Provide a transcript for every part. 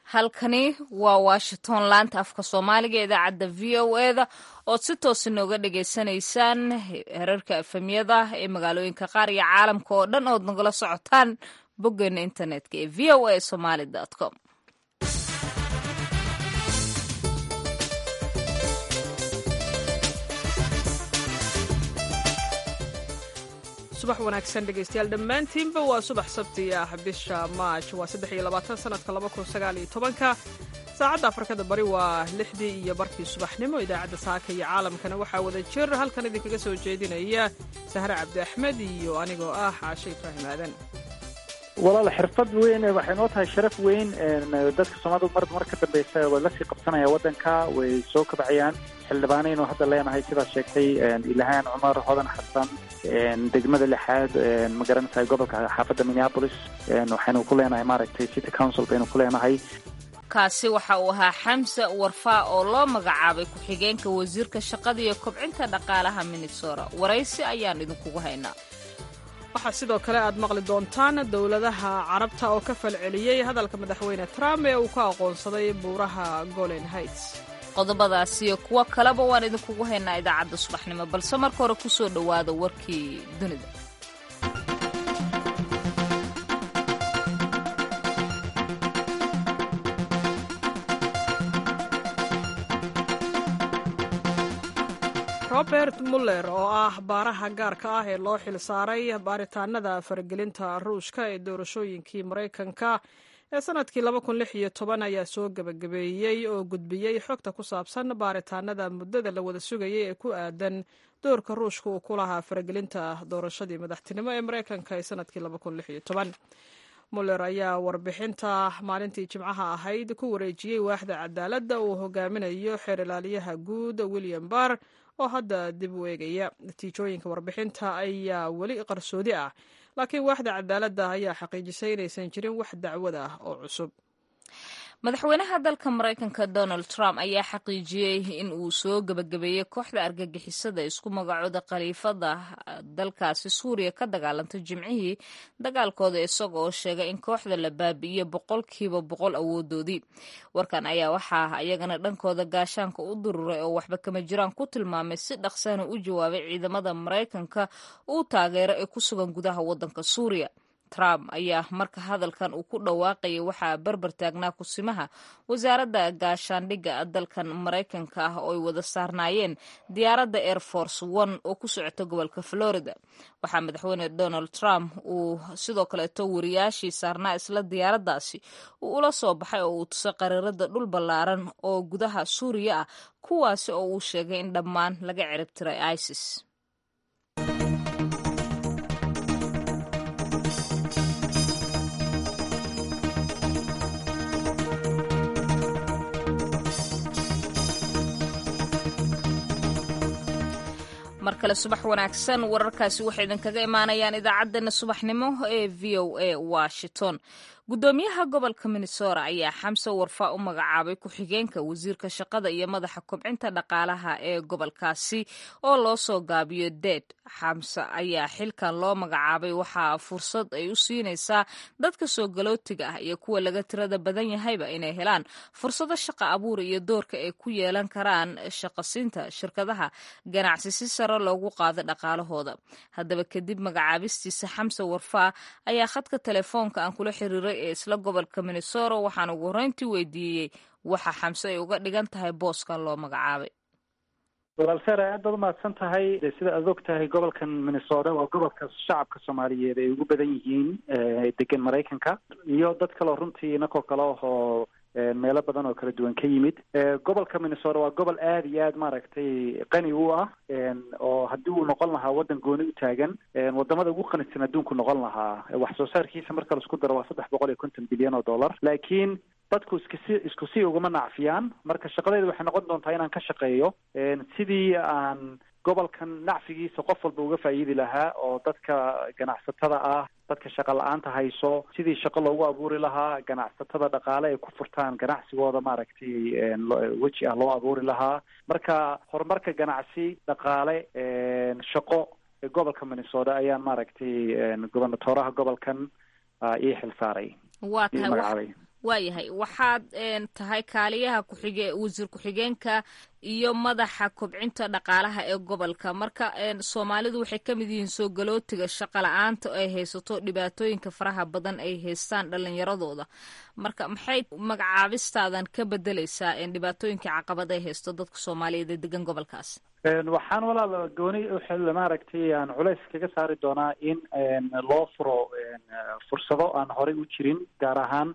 halkani waa washington laanta afka soomaaliga idaacadda v o eda ood si toosa nooga dhagaysanaysaan herarka efemyada ee magaalooyinka qaar iyo caalamka oo dhan ood nagala socotaan boggeena internetka ee v o a somaly com subax wanaagsan dhegaystayaal dhammaantiinba waa subax sabti ah bisha maaj waa saddex iyo labaatan sanadka laba kun sagaal iyo tobanka saacadda afrikada bari waa lixdii iyo barkii subaxnimo idaacadda saaka iyo caalamkana waxaa wada jir halkan idinkaga soo jeedinaya sahre cabdi axmed iyo anigoo ah caashe ibraahim aadan walaal xirfad weyn waxay noo tahay sharaf weyn dadka soomaalida mar mar ka dambeysa way lasii qabsanaya waddanka way soo kabcayaan xildhibaanaynu hadda leenahay sidaad sheegtay ilahaan cumar hodan xasan degmada lixaad ma garanaysaa gobolka xaafadda minneapolis waxaynu ku leenahay maaragtay city council baynu ku leenahay kaasi waxa uu ahaa xamse warfaa oo loo magacaabay ku-xigeenka wasiirka shaqada iyo kobcinta dhaqaalaha minnesota waraysi ayaan idinkugu haynaa waxaa sidoo kale aad maqli doontaan dowladaha carabta oo ka falceliyey hadalka madaxweyne trump ee uu ka aqoonsaday buuraha golen heights qodobadaas iyo kuwo kaleba waan idinkugu haynaa idaacadda subaxnimo balse marka hore ku soo dhowaada warkii dunida robert muller oo ah baaraha gaarka ah ee loo xil saaray baaritaanada faragelinta ruushka ee doorashooyinkii maraykanka ee sanadkii ayaa soo gebagabeeyey oo gudbiyey xogta ku saabsan baaritaanada muddada la wada sugayay ee ku aadan doorka ruushka uu ku lahaa faragelinta doorashadii madaxtinimo ee maraykanka ee sanadkii muller ayaa warbixinta maalintii jimcaha ahayd ku wareejiyey waaxda cadaaladda uu hogaaminayo xeer ilaaliyaha guud william barr oo hadda dib u eegaya natiijooyinka warbixinta ayaa weli qarsoodi ah laakiin waaxda cadaaladda ayaa xaqiijisay inaysan jirin wax dacwad ah oo cusub madaxweynaha dalka maraykanka donald trump ayaa xaqiijiyey in uu soo gebagabeeyey kooxda argagixisada isku magacooda khaliifada dalkaasi suuriya ka dagaalantay jimcihii dagaalkooda isaga oo sheegay in kooxda la baabi'iyo boqolkiiba boqol awoodoodii warkan ayaa waxaa iyagana dhankooda gaashaanka u dururay oo waxba kama jiraan ku tilmaamay si dhaqsana u jawaabay ciidamada maraykanka uu taageero ee ku sugan gudaha waddanka suuriya trump ayaa marka hadalkan uu ku dhawaaqayay waxaa barbar taagnaa kusimaha wasaaradda gaashaandhigga dalkan maraykanka ah oo ay wada saarnaayeen diyaaradda air force one oo ku socota gobolka florida waxaa madaxweyne donald trump uu sidoo kaleeto wariyaashii saarnaa isla diyaaraddaasi uu ula soo baxay oo uu tusay qariirada dhul ballaaran oo gudaha suuriya ah kuwaasi oo uu sheegay in dhammaan laga ciribtiray isis mar kale subax wanaagsan wararkaasi waxay idinkaga imaanayaan idaacaddeenna subaxnimo ee v o a washington guddoomiyaha gobolka minnesota ayaa xamse warfaa u magacaabay ku-xigeenka wasiirka shaqada iyo madaxa kobcinta dhaqaalaha ee gobolkaasi oo loo soo gaabiyo deed xamse ayaa xilkan loo magacaabay waxaa fursad ay u siinaysaa dadka soo galootiga ah iyo kuwa laga tirada badan yahayba inay helaan fursado shaqa abuur iyo doorka ay ku yeelan karaan shaqasiinta shirkadaha ganacsi si sare loogu qaado dhaqaalahooda haddaba kadib magacaabistiisa xamse warfaa ayaa khadka telefoonka aan kula xiriiray ee isla gobolka minnesota waxaan ugu horreyntii weydiiyey waxa xamse ay uga dhigan tahay booskan loo magacaabay walaal sare aad baad umahadsan tahay sida aad og tahay gobolkan minnesota waa gobolka shacabka soomaaliyeed ay ugu badan yihiin degan maraykanka iyo dad kaleo runtii inakoo kale ahoo meelo badan oo kala duwan ka yimid gobolka minnesota waa gobol aada iyo aad maaragtay qani u ah oo haddii uu noqon lahaa waddan gooni u taagan wadamada ugu qanisan adduunku noqon lahaa wax soo saarkiisa marka laisku daro waa saddex boqol iyo konton bilyan oo dollar laakiin dadku iskasi isku si ugama nacfiyaan marka shaqadeedu waxay noqon doontaa inaan ka shaqeeyo sidii aan gobolkan nacfigiisa qof walba uga faa'iidi lahaa oo dadka ganacsatada ah dadka shaqa la-aanta hayso sidii shaqo loogu abuuri lahaa ganacsatada dhaqaale ay ku furtaan ganacsigooda maaragtay weji ah loo abuuri lahaa marka horumarka ganacsi dhaqaale shaqo ee gobolka minnesota ayaan maaragtay gobernatoraha gobolkan ii xil saaray waa tahay waayahay waxaad tahay kaaliyaha kuxige wasiir ku-xigeenka iyo madaxa kobcinta dhaqaalaha ee gobolka marka soomaalidu waxay ka mid yihiin soo galootiga shaqa la-aanta ay haysato dhibaatooyinka faraha badan ay haystaan dhalinyaradooda marka maxay magacaabistaadan ka bedeleysaa dhibaatooyinkai caqabad ay haysto dadka soomaaliyeed ee degan gobolkaas waxaan walaal gooni maaragtay aan culays kaga saari doonaa in loo furo fursado aan horey u jirin gaar ahaan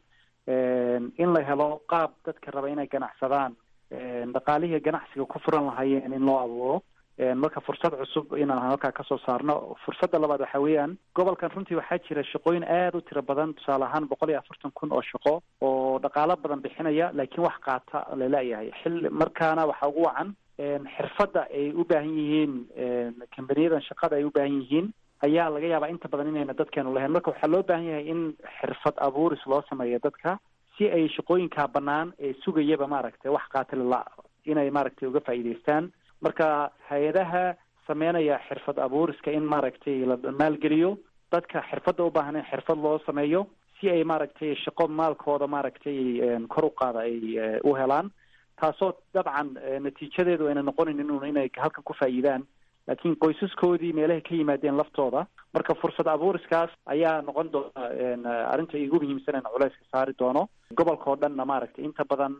in la helo qaab dadka raba inay ganacsadaan dhaqaalihii ganacsiga ku furan lahaayeen in loo abuuro marka fursad cusub inaan halkaa kasoo saarno fursadda labaad waxa weeyaan gobolkan runtii waxaa jira shaqooyin aada u tiro badan tusaale ahaan boqol iyo afartan kun oo shaqo oo dhaqaalo badan bixinaya laakiin wax qaata laleeyahay xil markaana waxaa ugu wacan xirfadda ay u baahan yihiin kambaniyadan shaqada ay u baahan yihiin ayaa laga yaabaa inta badan inayna dadkeenu lahayn marka waxaa loo baahan yahay in xirfad abuuris loo sameeyo dadka si ay shaqooyinkaa bannaan ee sugayaba maaragtay wax qaatilala inay maaragtay uga faa'iidaystaan marka hay-adaha sameynaya xirfad abuuriska in maaragtay la maalgeliyo dadka xirfadda u baahan in xirfad loo sameeyo si ay maaragtay shaqo maalkooda maaragtay kor u qaada ay u helaan taasoo dabcan natiijadeedu ayna noqonayn inun inay halkan ku faa'iidaan laakiin qoysaskoodii meelahay ka yimaadeen laftooda marka fursad abuuriskaas ayaa noqon doona arrinta igu muhiimsan in culayska saari doono gobolka oo dhanna maaragtay inta badan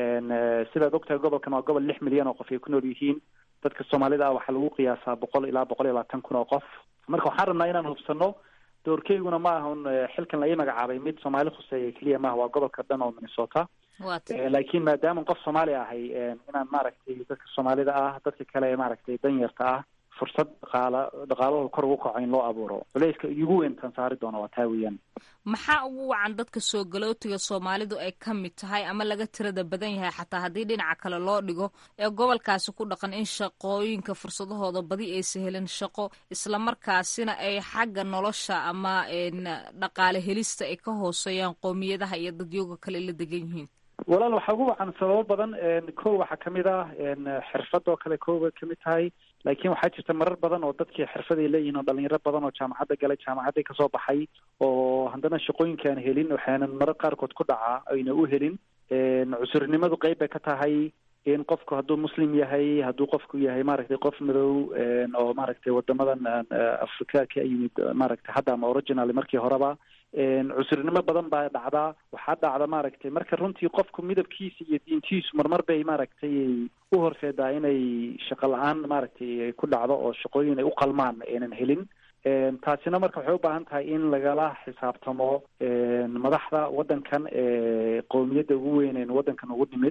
sidaad ogtahay gobolkan waa gobol lix milyan oo qof ay ku nool yihiin dadka soomaalida ah waxaa lagu qiyaasaa boqol ilaa boqol iyo labaatan kun oo qof marka waxaan rabnaa inaan hubsano doorkeyguna ma aha un xilkan la ii magacaabay mid soomaali khuseeya keliya maaha waa gobolka dhan oo minnesota laakiin maadaama qof soomaali ahay inaan maaragtay dadka soomaalida ah dadka kale maaragtay danyarta ah fursad dhaqaala dhaqaalahooda kor ugu kaco in loo abuuro culayska igu weyn tan saari doona waa taa weeyaan maxaa ugu wacan dadka soo galootiga soomaalidu ay ka mid tahay ama laga tirada badan yahay xataa haddii dhinaca kale loo dhigo ee gobolkaasi ku dhaqan in shaqooyinka fursadahooda badi aysa helin shaqo islamarkaasina ay xagga nolosha ama dhaqaale helista ay ka hooseeyaan qoomiyadaha iyo dadyooga kale la degan yihiin walaal waxaa ugu wacan sababo badan ko waxaa kamid ah xirfad oo kale ko bay kamid tahay laakiin waxaa jirta marar badan oo dadkii xirfaday leeyihiin oo dhalinyaro badan oo jaamacadda galay jaamacadday kasoo baxay oo haddana shaqooyinka aan helin waxaanan marar qaarkood ku dhacaa ayna u helin cusurnimadu qeyb bay ka tahay in qofku hadduu muslim yahay hadduu qofku yahay maaragtay qof madow oo maaragtay wadamadan afrika ka yimid maaragtay hadda ama original markii horeba cusurnimo badan baa dhacdaa waxaa dhacda maaragtay marka runtii qofku midabkiisa iyo diintiisu marmar bay maaragtay u horseedaa inay shaqo la-aan maaragtay ku dhacdo oo shaqooyin ay u qalmaan aynan helin taasina marka waxay u baahan tahay in lagala xisaabtamo madaxda waddankan ee qowmiyadda ugu weyn waddankan ugu nimid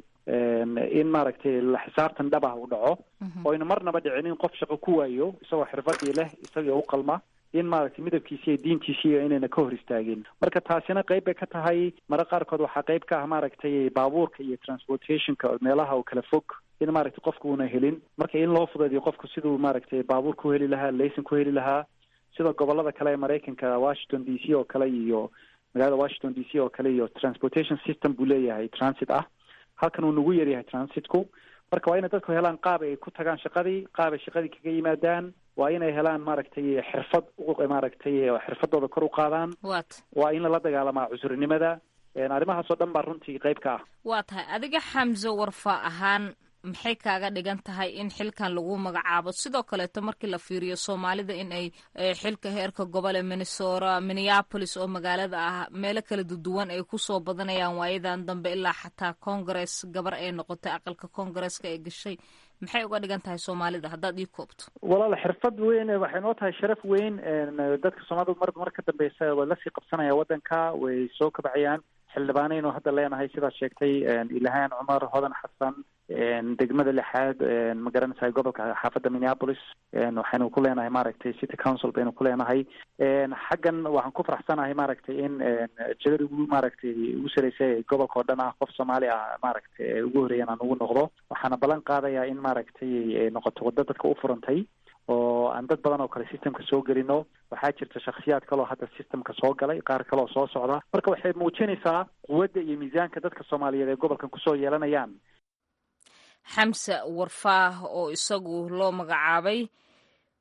in maaragtay la xisaabtan dhab ah u dhaco oo aynu marnaba dhicin in qof shaqo ku waayo isagoo xirfadii leh isagoo u qalma in maaragtay midabkiisi iyo diintiisiiyo inayna ka hor istaagin marka taasina qeyb bay ka tahay mara qaarkood waxaa qeyb ka ah maaragtay baabuurka iyo transportationka meelaha oo kala fog in maaragtay qofku una helin marka in loo fudeediyo qofku siduu maaragtay baabuur ku heli lahaa laysan ku heli lahaa sida gobolada kale ee maraykanka washington d c oo kale iyo magaalada washington d c oo kale iyo transportation system buu leeyahay transit ah halkan uu nagu yaryahay transitku marka waa inay dadku helaan qaab ay ku tagaan shaqadii qaab ay shaqadii kaga yimaadaan waa inay helaan maaragtay xirfad maaragtay xirfadooda kor u qaadaan waa in lala dagaalamaa cusurnimada arrimahaasoo dhan baa runtii qeyb ka ah waa tahay adiga xamse warfa ahaan maxay kaaga dhigan tahay in xilkan lagu magacaabo sidoo kaleeto markii la fiiriyo soomaalida in ay xilka heerka gobole minnesota minneapolis oo magaalada ah meelo kala duwan ay kusoo badanayaan waayadan dambe ilaa xataa congress gabar ay noqotay aqalka congresska ee gashay maxay uga dhigan tahay soomaalida haddaad ii koobto walaal xirfad weyn waxay noo tahay sharaf weyn dadka soomaalida mar mar ka dambeysa way lasii qabsanayaan waddanka way soo kabacayaan xildhibaanaynu hadda leenahay sidaad sheegtay ilahaan cumar hodan xasan degmada lixaad ma garanaysaa gobolka xaafadda minneapolis waxaynu ku leenahay maaragtay city council baynu ku leenahay xaggan waxaan ku faraxsanahay maaragtay in jegada ugu maaragtay ugu sareysa gobolka oo dhan ah qof soomaali ah maaragtay ugu horeeyan aan ugu noqdo waxaana ballan qaadayaa in maaragtay noqoto waddo dadka u furantay oo aan dad badan oo kale systemka soo gelino waxaa jirta shaksiyaad kaloo hadda systemka soo galay qaar kaloo soo socda marka waxay muujinaysaa quwadda iyo miisaanka dadka soomaaliyeed ee gobolkan kusoo yeelanayaan xamse warfaah oo isagu loo magacaabay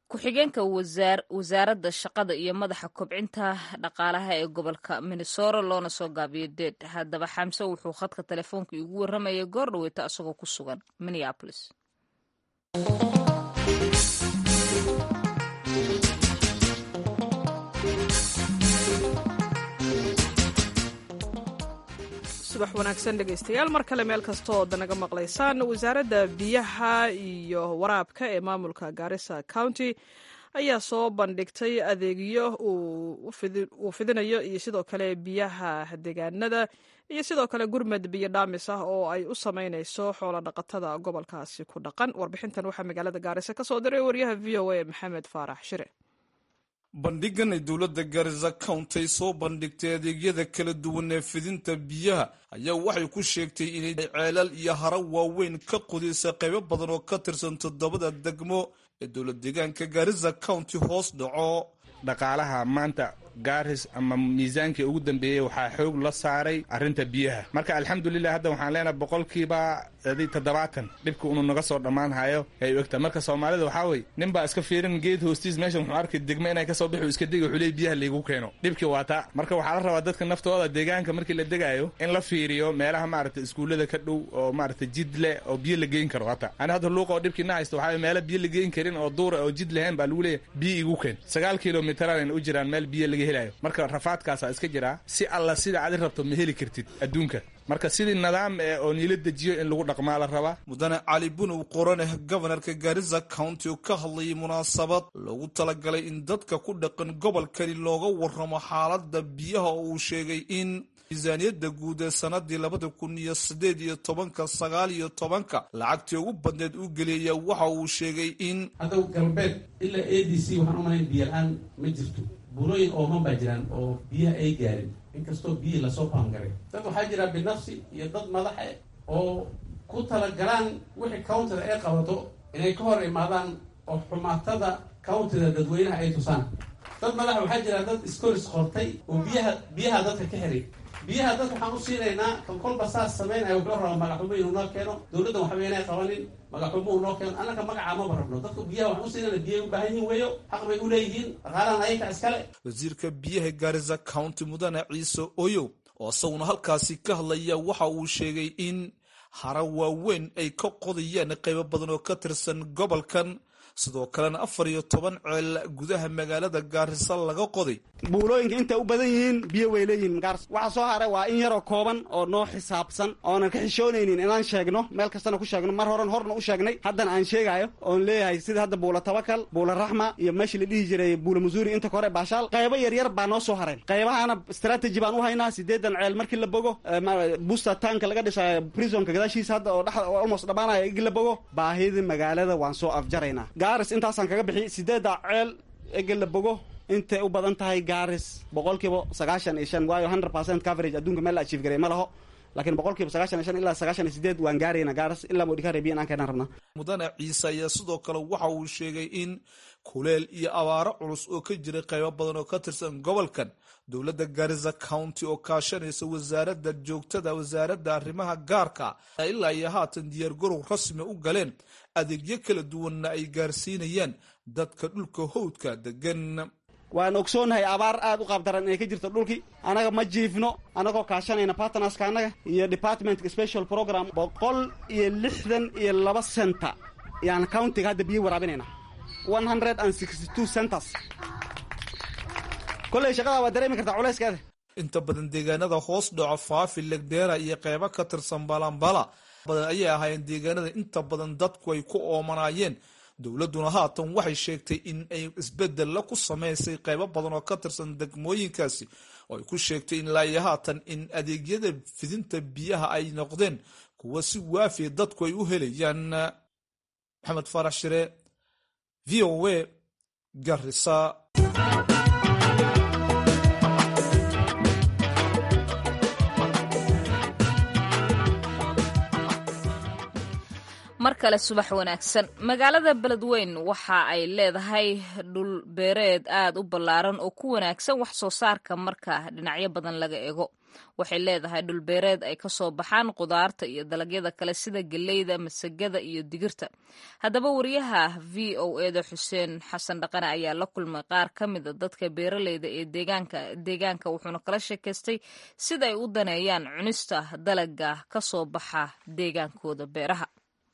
ku-xigeenka wasaaradda shaqada iyo madaxa kobcinta dhaqaalaha ee gobolka minnesota loona soo gaabiyo deed haddaba xamse wuxuu khadka telefoonka igu warramayay goor dhaweyta isagoo ku sugan minneapolis subax wanaagsan dhegaystayaal mar kale meel kasta oo danaga maqlaysaan wasaaradda biyaha iyo waraabka ee maamulka garissa county ayaa soo bandhigtay adeegyo uu fidinayo iyo sidoo kale biyaha deegaanada iyo sidoo kale gurmad biyo dhaamis ah oo ay u sameynayso xoolo dhaqatada gobolkaasi ku dhaqan warbixintan waxaa magaalada gaarisa ka soo diray waryaha v o a maxamed faarax shire bandhigan ay dowladda garisa county ay soo bandhigtay adeegyada kala duwan ee fidinta biyaha ayaa waxay ku sheegtay inay ceelal iyo haro waaweyn ka qudisa qaybo badan oo ka tirsan toddobada degmo ee dowlad deegaanka garisa county hoos dhaco dhaqaalaha maanta gaaris ama miisaankii ugu dambeeyey waxaa xoog la saaray arrinta biyaha marka alxamdulilah hadda waxaan leenahay boqolkiiba toddobaatan dhibka unu naga soo dhammaan hayo ay ogta marka soomaalida waxaa weye nin baa iska fiirin geed hoostiis meeshan wuxuu arkay degmo inay kasoo bixi iska degi wuxuu leey biyaha laygu keeno dhibkii waa taa marka waxaa la rabaa dadka naftooda deegaanka markii la degaayo in la fiiriyo meelaha maaragta iskuullada ka dhow oo maaragta jid leh oo biyo la geyn karo hata ani hadda luuqa oo dhibkii na haysto waxaa meela biyo la geyn karin oo duura oo jid lahayn baa lagu leeyahy biyo igu keen sagaal kilomitran u jiraan meel biyo laga helayo marka rafaadkaasaa iska jiraa si alla sida adi rabto ma heli kartid adduunka marka sidii nidaam ee oo niila dejiyo in lagu dhaqmaa la rabaa mudane cali bunow qoraneh gobanarka garisa county oo ka hadlayay munaasabad loogu talagalay in dadka ku dhaqan gobolkani looga warramo xaaladda biyaha oo uu sheegay in miisaaniyadda guud ee sanadii labada kun iyo sideed iyo tobanka sagaal iyo tobanka lacagtii ugu badneed u geliyaya waxa uu sheegay in hadda galbeed ilaa a d c waxaan umalayn biyo la-aan ma jirto buulooyin ooman baa jiraan oo biyaha ay gaarin inkastoo biyihii lasoo baangaray dad waxaa jira binafsi iyo dad madaxe oo ku talagalaan wixii countyda ay qabato inay ka hor imaadaan oo xumaatada countyda dadweynaha ay tusaan dad madax waxaa jira dad iskoris qortay oo biyaha biyaha dadka ka xiray biyaha dadka waxaan u siinaynaa kan kolba saas samaynaya wuxuu rabaa magaxumo inuu noo keeno dowladda waxba inay qabanin magaxumo uu noo keeno annaka magacaa maba rabno dadka biyaha waxaan u siinayna biyay u baahan yihin weeyo xaq bay u leeyihiin dhaqaalahan ayaka iskale wasiirka biyaha garisa county mudane ciise oyow oo isaguna halkaasi ka hadlaya waxa uu sheegay in hara waaweyn ay ka qodayaan qaybo badan oo ka tirsan gobolkan sidoo kalena afar iyo toban ceel gudaha magaalada gaarisa laga qoday buulooyinka intay u badan yihiin biyo way leeyihiin gaars waxa soo haray waa in yaroo kooban oo noo xisaabsan oonan ka xishoonaynin inaan sheegno meel kastana ku sheegno mar horan horna u sheegnay haddana aan sheegaayo oon leeyahay sida hadda buula tabakal buula raxma iyo meeshii la dhihi jiray buula masuuri inta kore baashaal qaybo yaryar baa noo soo hareen qaybahana strategy baan u haynaa sideedan ceel markii la bogo busta tanka laga dhisayo prisonka gadaashiisa hadda oo dhex almost dhammaanaya igi la bogo baahidii magaalada waan soo afjaraynaa gaaris intaasaan kaga bixi sideedda ceel ege la bogo intay u badan tahay gaaris boqolkiiba sagaashan iyo shan waayo hundred percent coverage adduunka meel la achieve garay ma laho laakiin boqolkiiba sagaashan iyo shan ilaa sagaashan iyo sideed waan gaarayna gaaris ilaa modikare biyan aan keenaan rabnaa mudane ciise ayaa sidoo kale waxa uu sheegay in kuleel iyo abaaro culus oo ka jiray qaybo badan oo ka tirsan gobolkan dowladda garisa county oo kaashanaysa wasaaradda joogtada wasaaradda arrimaha gaarka ilaa iyo haatan diyaargarow rasmi u galeen adeegyo kala duwanna ay gaarsiinayaan dadka dhulka howdka degan waan ogsoonahay abaar aad u qaabdaran inay ka jirto dhulkii anaga ma jiifno anagoo kaashanayna bartnerska annaga iyo departmentka special program boqol iyo lixdan iyo laba centa yaan countiga hadda biyo waraabinayna one hundred and sixty two centers kolley shaqada waa dareemi kartaa culayskeeda inta badan deegaanada hoos dhaco faafi legdeera iyo qeybo ka tirsan balambala badan ayay ahaayeen deegaanada inta badan dadku ay ku oomanaayeen dowladduna haatan waxay sheegtay in ay isbedella ku samaysay qaybo badan oo ka tirsan degmooyinkaasi oo ay ku sheegtay in laayo haatan in adeegyada fidinta biyaha ay noqdeen kuwa si waafiya dadku ay u helayaan maxamed faarax shire v o a garisa mar kale subax wanaagsan magaalada beledweyn waxa ay leedahay dhul beereed aad u ballaaran oo ku wanaagsan wax soo saarka marka dhinacyo badan laga ego waxay leedahay dhul beereed ay kasoo baxaan qudaarta iyo dalagyada kale sida geleyda masagada iyo digirta haddaba wariyaha v o eda xuseen xasan dhaqane ayaa la kulmay qaar ka mida dadka beeraleyda ee deegaanka wuxuuna kala sheekaystay sida ay u daneeyaan cunista dalaga kasoo baxa deegaankooda beeraha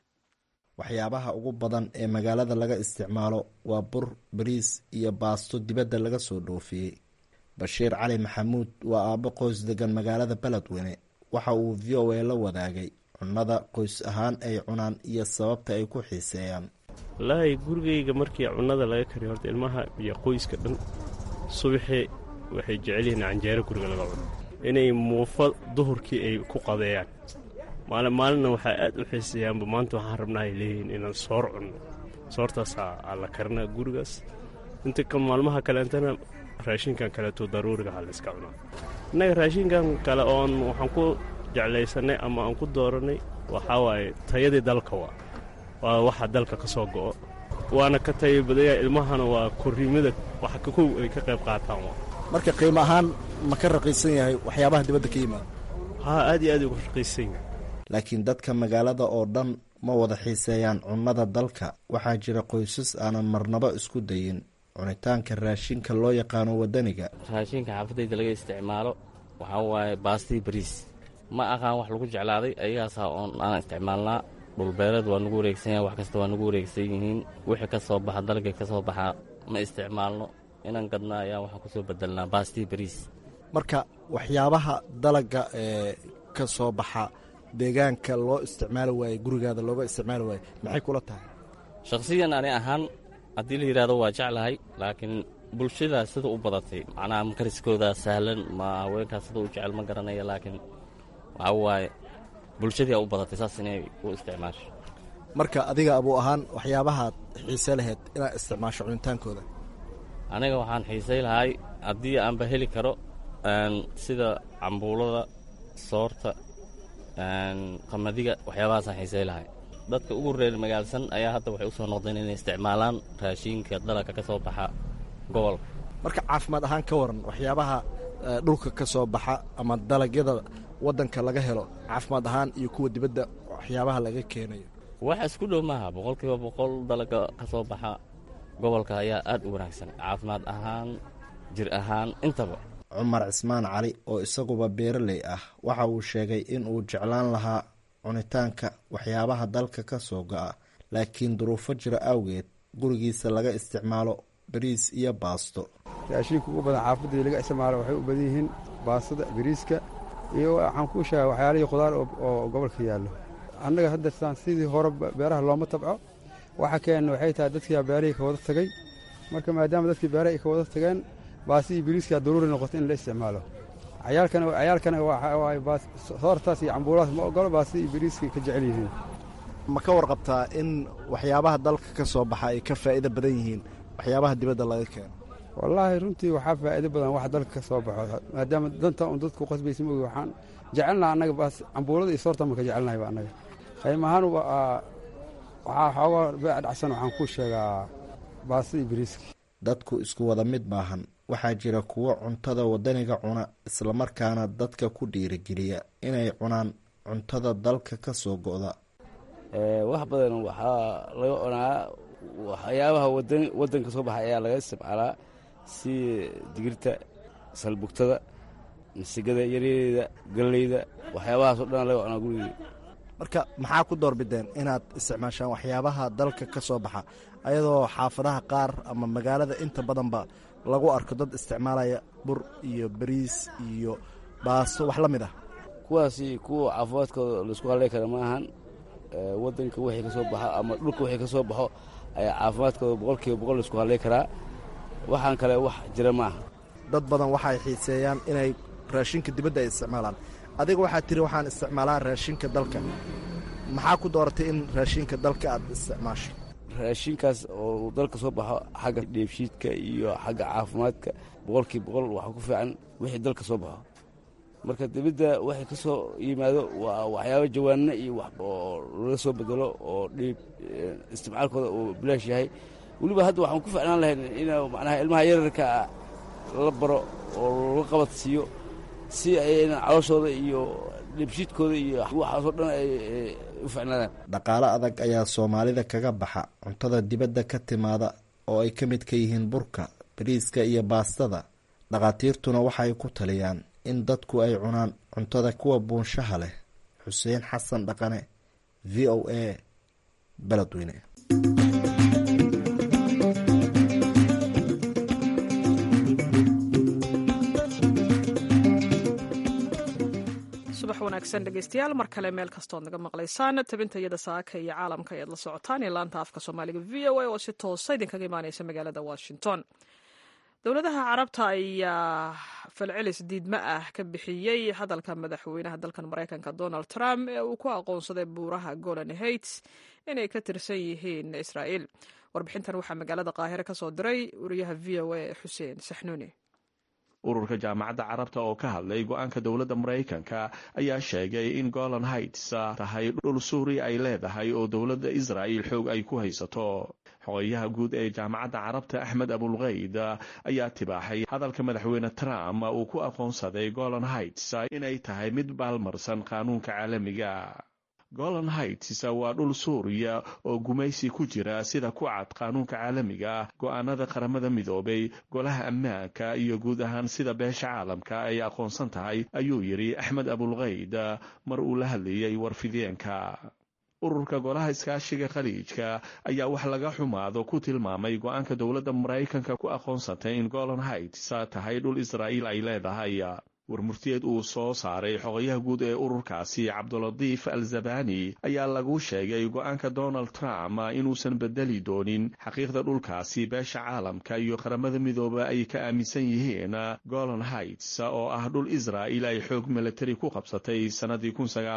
waxyaabaha ugu badan ee magaalada laga isticmaalo waa bur bariis iyo baasto dibadda laga soo dhoofiyey bashiir cali maxamuud waa aabbo qoys degan magaalada beledweyne waxa uu v o a la wadaagay cunnada qoys ahaan ay cunaan iyo sababta ay ku xiiseeyaan wallaahi gurigayga markii cunnada laga kariyo horta ilmaha iyo qoyska dhan subaxii waxay jecel yihiin canjeero guriga laga cuno inay muufo duhurkii ay ku qadeeyaan maalin maalinna waxaa aad u xiiseeyaanba maanta waxaan rabnaa ay leeyihiin inaan soor cunno soortaasaa la karinaa gurigaas inta ka maalmaha kaleentana raashinkan kaleeto daruuriga ha la iska cunaa innaga raashinkan kale oon waxaan ku jeclaysannay ama aan ku doorannay waxaa waaye tayadii dalka waa waa waxa dalka ka soo go'o waana ka tayo badaya ilmahana waa korriimada wax kow ay ka qayb qaataan waa marka qiimo ahaan ma ka raqiisan yahay waxyaabaha dibadda ka yimaada haa aad iyo aad uga raqiisan yahay laakiin dadka magaalada oo dhan ma wada xiiseeyaan cunnada dalka waxaa jira qoysas aanan marnabo isku dayin cunitaanka raashinka loo yaqaano waddaniga raashinka xaafadayda laga isticmaalo waxaa waaye baastii bariis ma aqaan wax lagu jeclaaday ayagaasaa oon aan isticmaalnaa dhulbeereed waa nagu wareegsan yahay wax kasta waa nagu wareegsan yihiin wixii ka soo baxa dalga ka soo baxa ma isticmaalno inaan gadna ayaa waxaan kusoo bedelnaa baastii bariis marka waxyaabaha dalaga ee ka soo baxa deegaanka loo isticmaali waaye gurigaada looga isticmaali waaye maxay kula tahay shakhsiyan ani ahaan haddii la yidhahdo waa jeclahay laakiin bulshadaa sida u badatay macnaha makariskooda sahlan ma haweenkaas sida u jecel ma garanaya laakiin waxaa waaye bulshadii a u badatay saas inay u isticmaasho marka adiga abuu ahaan waxyaabahaad xiise laheyd inaad isticmaasho cunitaankooda aniga waxaan xiisay lahay haddii aanba heli karo sida cambuulada soorta qamadiga waxyaabahaasaan xiisay lahay dadka ugu reer magaalsan ayaa hadda waxay u soo noqdeen inay isticmaalaan raashiinka dalagka ka soo baxa gobolka marka caafimaad ahaan ka waran waxyaabaha dhulka ka soo baxa ama dalagyada waddanka laga helo caafimaad ahaan iyo kuwa dibadda waxyaabaha laga keenayo wax isku dhow maaha boqolkiiba boqol dalaga ka soo baxa gobolka ayaa aad u wanaagsan caafimaad ahaan jir ahaan intaba cumar cismaan cali oo isaguba beeraley ah waxa uu sheegay in uu jeclaan lahaa cunitaanka waxyaabaha dalka ka soo go'a laakiin duruufo jira awgeed gurigiisa laga isticmaalo bariis iyo baasto raashinka ugu badan xaafadii laga isticmaalo waxay u badan yihiin baastada bariiska iyo waxaan kuu sheega waxyaalihii khudaar oo gobolka yaallo annaga hadda saan sidii hore beeraha looma tabco waxa keenna waxay tahay dadkiiaa beerihii ka wada tagay marka maadaama dadkii beeraha ay ka wada tageen baasi iyo biriiskaa daruuri noqoto in la isticmaalo cayaalkana soortaas iyo cambuulahaas ma ogolo baasi iyo biriiskay ka jecel yihiin ma ka warqabtaa in waxyaabaha dalka ka soo baxa ay ka faa'iido badan yihiin waxyaabaha dibadda laga keeno wallaahi runtii waxaa faa'iido badan wax dalka ka soo baxo maadaama danta un dadku qasbaysa mogi waxaan jecelnaha annaga baas cambuulada iyo soorta marka jecelnahayba annaga qayb ahaan waxaa xoogaa beec dhacsan waxaan kuu sheegaa baasida iyo biriiska dadku isku wada mid maahan waxaa jira kuwo cuntada waddaniga cuna islamarkaana dadka ku dhiirigeliya inay cunaan cuntada dalka ka soo go'da wax badan waxaa laga cunaa waxyaabaha waddanka soo baxa ayaa laga isticmaalaa si digirta salbugtada masigada yaryareeda galleyda waxyaabahaasoo dhan laga cunaa gurigii marka maxaa ku doorbideen inaad isticmaashaan waxyaabaha dalka ka soo baxa ayadoo xaafadaha qaar ama magaalada inta badanba lagu arko dad isticmaalaya bur iyo bariis iyo baasto wax la mid ah kuwaasi kuwa caafimaadkooda laisku haley kara ma ahan waddanka wixii ka soo baxo ama dhulka wixii ka soo baxo ayaa caafimaadkooda boqolkiiba boqol laisku haley karaa waxaan kale wax jira ma aha dad badan waxay xiiseeyaan inay raashinka dibadda ay isticmaalaan adiga waxaad tiri waxaan isticmaalaa raashinka dalka maxaa ku dooratay in raashinka dalka aad isticmaasho raashinkaas oo dalka soo baxo xagga dheefshiidka iyo xagga caafimaadka boqolkii boqol waxaa ku fiican wixii dalka soo baxo marka dibadda waxay ka soo yimaado waa waxyaaba jawaanno iyo wax oo laga soo bedelo oo dhiib isticmaalkooda uu bilaash yahay weliba hadda waxaan ku ficnaan lahayn in macnaha ilmaha yararka la baro oo la qabad siiyo si aynan calooshooda iyo dhibshiidkooda iyo waxaasoo dhan ay u ficnaadaan dhaqaale adag ayaa soomaalida kaga baxa cuntada dibadda ka timaada oo ay ka mid ka yihiin burka bariiska iyo baastada dhakhaatiirtuna waxay ku taliyaan in dadku ay cunaan cuntada kuwa buunshaha leh xuseen xasan dhaqane v o a beledweyne subax wanaagsan dhegeystayaal mar kale meel kastood naga maqlaysaan tabinta iyada saaka iyo caalamka ayaad la socotaan iyo laanta afka soomaaliga v o a oo si toosa idinkaga imaaneysa magaalada washington dowladaha carabta ayaa falcelis diidma ah ka bixiyey hadalka madaxweynaha dalkan maraykanka donald trump ee uu ku aqoonsaday buuraha golan heights inay ka tirsan yihiin israa'iil warbixintan waxaa magaalada qaahire ka soo diray wariyaha v o a xuseen saxnuuni ururka jaamacadda carabta oo ka hadlay go-aanka dowladda maraykanka ayaa sheegay in golan heights tahay dhul suuriya ay leedahay oo dowladda israa'il xoog ay ku haysato xogeyaha guud ee jaamacadda carabta axmed abulkayd ayaa tibaaxay hadalka madaxweyne trump uu ku aqoonsaday golan heights inay tahay mid baalmarsan qaanuunka caalamiga golan heights waa dhul suuriya oo gumaysi ku jira sida ku cad qaanuunka caalamiga go-aanada qaramada midoobay golaha ammaanka iyo guud ahaan sida beesha caalamka ay aqoonsan tahay ayuu yidhi axmed abulkayd mar uu la hadlayay warfideenka ururka golaha iskaashiga khaliijka ayaa wax laga xumaado ku tilmaamay go-aanka dowladda maraykanka ku aqoonsatay in golan heights tahay dhul israa'iil ay leedahay warmurtiyeed uu soo saaray xogayaha guud ee ururkaasi cabdulatiif al zabani ayaa lagu sheegay go-aanka donald trump inuusan bedeli doonin xaqiiqda dhulkaasi beesha caalamka iyo qaramada midooba ay ka aaminsan yihiin golan heights oo ah dhul israa'il ay xoog milatari ku qabsatay sannadii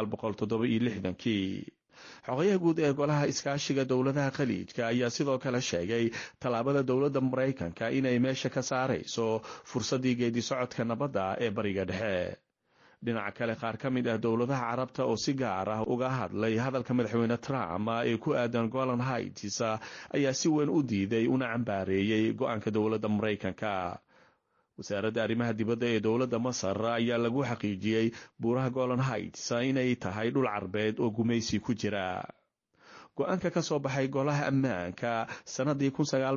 kii xogayaha guud ee golaha iskaashiga dowladaha khaliijka ayaa sidoo kale sheegay tallaabada dowladda maraykanka inay meesha ka saarayso fursaddii geedi socodka nabadda ee bariga dhexe dhinaca kale qaar ka mid ah dowladaha carabta oo si gaar ah uga hadlay hadalka madaxweyne trump ee ku aadan golan heights ayaa si weyn u diiday una cambaareeyey go-aanka dowladda maraykanka wasaaradda arrimaha dibadda ee dowladda masar ayaa lagu xaqiijiyey buuraha golan heights inay tahay dhul carbeed oo gumaysi ku jira go-aanka ka soo baxay golaha ammaanka sannadii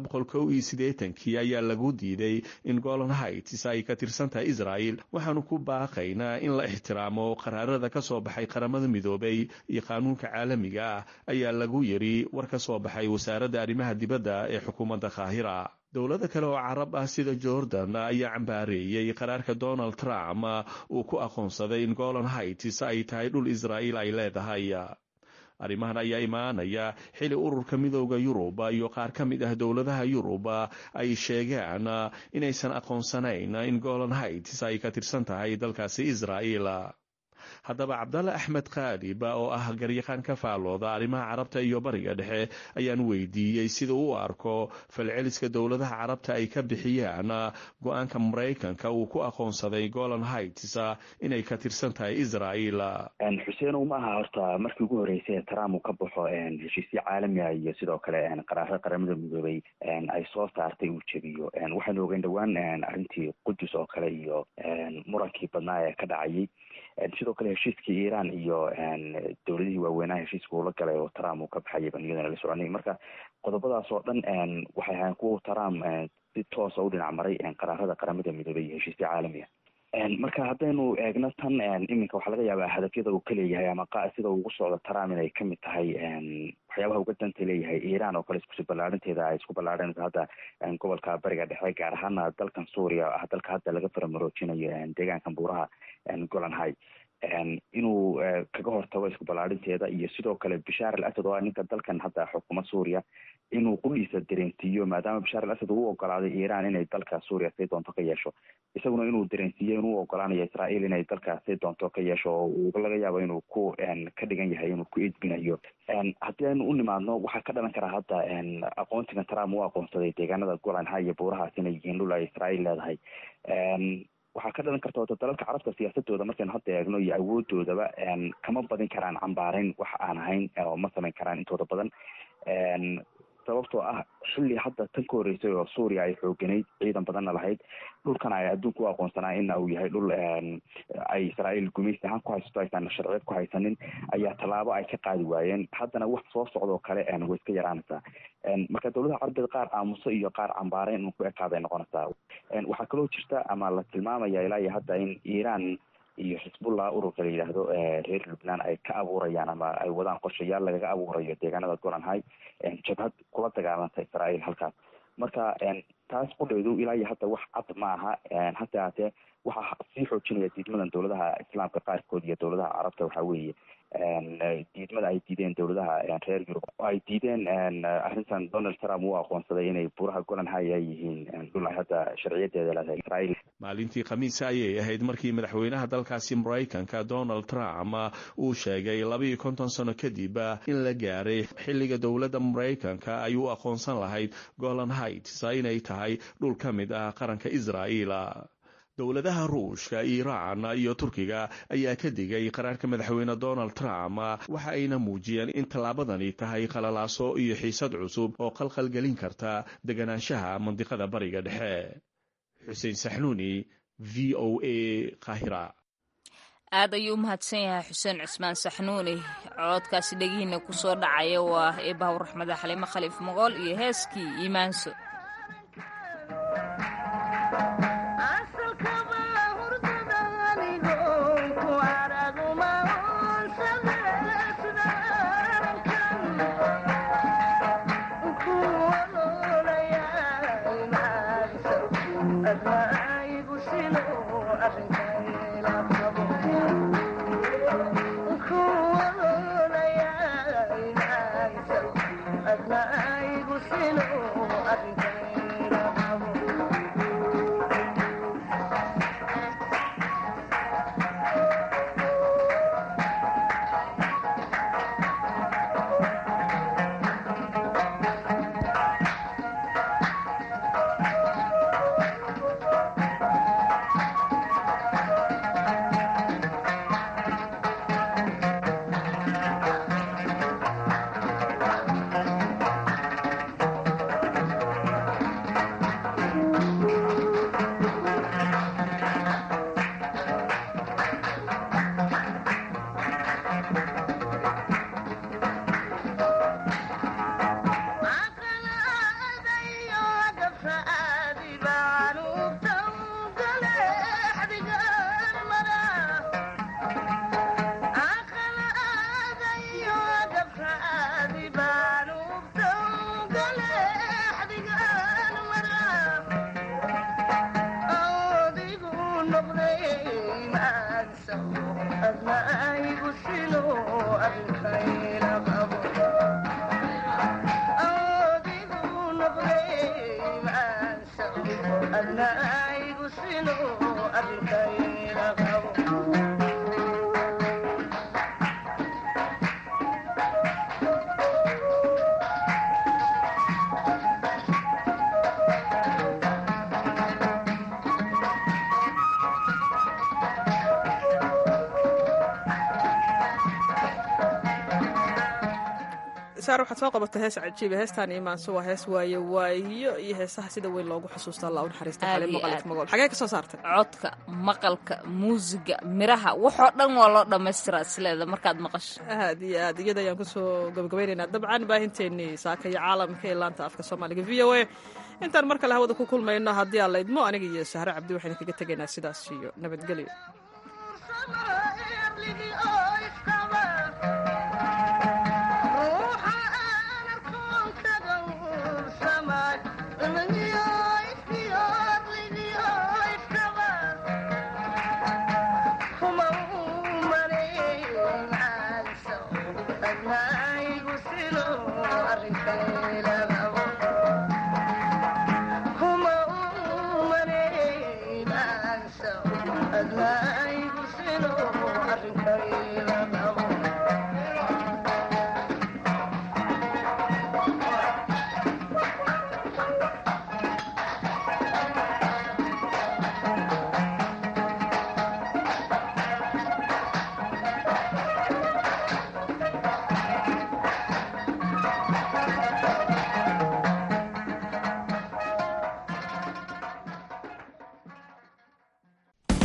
kii ayaa lagu diiday in golan heights ay ka tirsan tahay israa'il waxaanu ku baaqaynaa in la ixtiraamo qaraarada ka soo baxay qaramada midoobay iyo qaanuunka caalamiga ah ayaa lagu yidhi war ka soo baxay wasaaradda arrimaha dibadda ee xukuumadda qaahira dowlado kale oo carab ah sida jordan ayaa cambaareeyey qaraarka donald trump uu ku aqoonsaday in golan heights ay tahay dhul israa'iil ay leedahay arrimahan ayaa imaanaya xili ururka midooda yurub iyo qaar ka mid ah dowladaha yurub ay sheegaan inaysan aqoonsanayn in golan heights ay ka tirsan tahay dalkaasi israa'iil haddaba cabdalle axmed kaadib oo ah garyaqaan ka faalooda arrimaha carabta iyo bariga dhexe ayaan weydiiyey sida u arko falceliska dowladaha carabta ay ka bixiyaan go-aanka maraykanka uu ku aqoonsaday golan heights inay ka tirsan tahay israa'iil xuseenow ma aha horta markii ugu horreysay trump uu ka baxo heshiisyo caalamiga iyo sidoo kale qaraarada qaramada midoobay ay soo saartay uu jebiyo waxaynu ogeyn dhowaan arrintii qudus oo kale iyo murankii badnaa ee ka dhacayay sidoo kale heshiiskii iiraan iyo dowladihii waaweynaha heshiiska uula galay oo trump uu ka baxayay baan iyadana la soconay marka qodobadaas oo dhan waxay ahayn kuwa trump si toosa u dhinac maray qaraarada qaramada midoobay iyo heshiisya caalamiga marka haddaynu eegno tan iminka waxaa laga yaabaa hadafyada uu ka leeyahay ama sida ugu socdo trump inay kamid tahay waxyaabaha uga danta leeyahay iiraan oo kale iskusi ballaarinteeda ay isku ballaareenayso hadda gobolka bariga dhexe gaar ahaana dalkan suuriya ah dalka hadda laga faramaroojinayo deegaankan buuraha golan high inuu kaga hortago isku ballaarinteeda iyo sidoo kale bashaar al asad oo ah ninka dalkan hadda xukuma suuriya inuu qudhiisa dareensiiyo maadaama bashaar al asad uu ogolaaday iiraan inay dalka suuriya say doonto ka yeesho isaguna inuu dareensiiyo inuu ogolaanayo israa'iil inay dalka say doonto ka yeesho oo uu laga yaabo inuu ku ka dhigan yahay inuu ku edbinayo haddii aynu u nimaadno waxaa ka dhalan karaa hadda aqoonsigan trump uu aqoonsaday deegaanada golan high iyo buurahaas inay yihiin dhul ay israa'iil leedahay waxaa ka dhalan karta wata dalalka carabta siyaasadooda markaynu hadda eegno iyo awoodoodaba kama badin karaan cambaareyn wax aan ahayn oo ma samayn karaan intooda badan sababtoo ah xilli hadda tan ka horeysay oo suuriya ay xooganayd ciidan badanna lahayd dhulkan ay adduunka u aqoonsanaa in uu yahay dhul ay israa'iil gumaysi ahaan ku haysato aysan sharciyad ku haysanin ayaa tallaabo ay ka qaadi waayeen haddana wax soo socdoo kale way iska yaraanaysaa marka dowladaha carabeed qaar aamuso iyo qaar cambaareyn un ku ekaaday noqonaysaa waxaa kaloo jirta ama la tilmaamaya ilaa iyo hadda in iiraan iyo xisbullah ururka la yidhaahdo reer lubnaan ay ka abuurayaan ama ay wadaan qorshayaal lagaga abuurayo deegaanada golan high jabhad kula dagaalanta israa'iil halkaas marka taas qudheedu ilaa iyo hadda wax cad ma aha hase haatee waxaa sii xoojinaya diidmadan dowladaha islaamka qaarkood iyo dowladaha carabta waxaa weeye diidmada ay diideen dowladaha reer yurub ay diideen arrintan donald trump uu aqoonsaday inay buraha golan high ay yihiin dhul ay hadda sharciyadeeda leedahay israa'iil maalintii khamiisa ayay ahayd markii madaxweynaha dalkaasi maraykanka donald trump uu sheegay labaiyo konton sano kadib in la gaaray xilliga dowladda maraykanka ay u aqoonsan lahayd golan heights inay tahay dhul ka mid ah qaranka israa'iil dowladaha ruushka iiraan iyo turkiga ayaa ka digay qaraarka madaxweyne donald trump waxa ayna muujiyeen in tallaabadani tahay qalalaaso iyo xiisad cusub oo qalqalgelin karta deganaanshaha mandiqada bariga dhexe xuseen saxnuuni v o a kahira aad ayuu u mahadsan yahay xuseen cismaan saxnuuni coodkaasi dhegihiina ku soo dhacaya waa eebahaw raxmada xaliimo khaliif moqool iyo heeskii iimaanso saar waxaad soo qabatay hees cajiiba heestaan imaanso waa hees waaye waayo iyo heesaha sida weyn loogu xusuusta allah u naxariista xalin maqalif magool xagee ka soo saartay codka maqalka muusiga miraha waxoo dhan waa loo dhammaystiraa isleeda markaad maqasho aad iyo aad iyada ayaan kusoo gabagabaynaynaa dabcan baahinteennii saaka iyo caalamka ee laanta afka soomaaliga v o a intaan mar kale hawada ku kulmayno haddii aan laydmo aniga iyo sahre cabdi waxaynu kaga tegaynaa sidaas iyo nabadgelyo Kuma